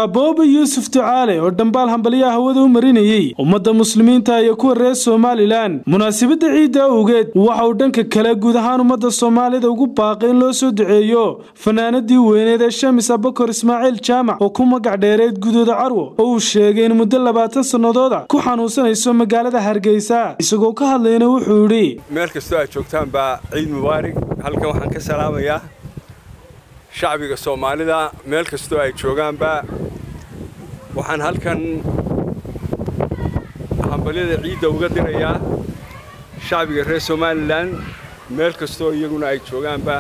booba yuusuf ducaale oo dhambaal hambalyaha hawada u marinayey ummadda muslimiinta iyo kuwa reer somalilan munaasabadda ciidda awgeed waxa uu dhanka kale guud ahaan ummadda soomaalida ugu baaqay in loo soo duceeyo fanaanadii weyneed ee shamis abakor ismaaciil jaamac oo ku magac dheereed gudooda carwo oo uu sheegay in muddo labaatan sannadooda ku xanuunsanayso magaalada hargeysa isagoo ka hadlayna wuxuu yidhi meel kastoo aad joogtaanbaa ciid mubaarig halkan waxaan ka salaamayaa shacbiga soomaalida meel kastoo ay joogaanba waxaan halkan hambalyada ciidda uga dirayaa shacbiga reer somalilan meel kastoo iyaguna ay joogaanba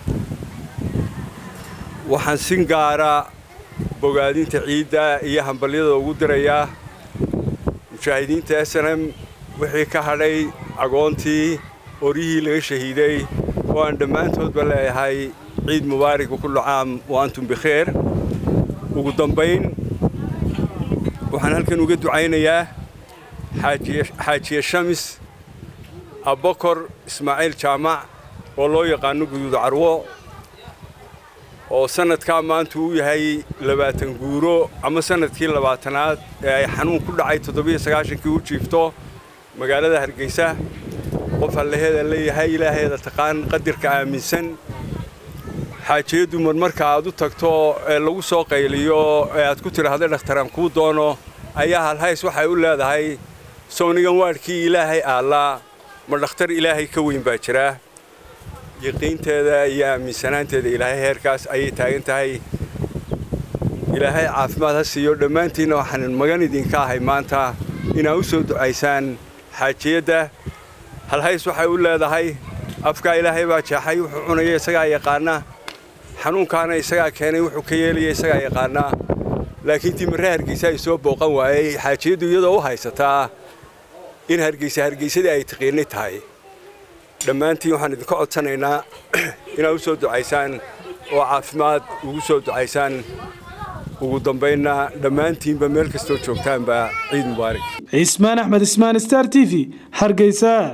waxaan sin gaara bogaadinta ciidda iyo hambalyada ugu dirayaa mujaahidiinta s n m wixii ka hadhay agoontii oryihii laga shahiiday oo aan dhammaantoodba leeyahay ciid mubaarig wakullu caam wa antum bikheer ugu dambayn waxaan halkan uga ducaynayaa xaajiye shamis abbakor ismaaciil jaamac oo loo yaqaano guduud carwo oo sannadkaa maanta uu yahay labaatan guuro ama sannadkii labaatanaad ee ay xanuun ku dhacay toddobiyo sagaashankii u jiifto magaalada hargeysa qof allaheeda leeyahay ilaaheeda taqaan qadirka aaminsan xaajiyaddu marmarka aad u tagto ee lagu soo qayliyo ee aad ku tidhaahda dhakhtaraan kuu doono ayaa halhays waxay u leedahay sownigan waadhkii ilaahay aallaa ma dhakhtar ilaahay ka weyn baa jira yaqiinteeda iyo aaminsanaanteeda ilaahay heerkaas ayay taagan tahay ilaahay caafimaad ha siiyo dhammaantiinna waxaan magan idinka ahay maanta inaad u soo ducaysaan xaajiyadda halhays waxay u leedahay afkaa ilaahay baa jeexay wuxuu cunaya isagaa yaqaana xanuunkaana isagaa keenay wuxuu ka yeelaya isagaa yaqaanaa laakiin timirre hargeysa ay soo booqan waayey xaajiyaddu iyadoo u haysataa in hargeysa hargeysadii ay taqiinay tahay dhammaantiin waxaan idinka codsanaynaa inaad u soo ducaysaan oo caafimaad ugu soo ducaysaan ugu dambaynna dhammaantiinba meel kastoo joogtaanba ciid mubaarig cismaan axmed ismaan star t v hargeysa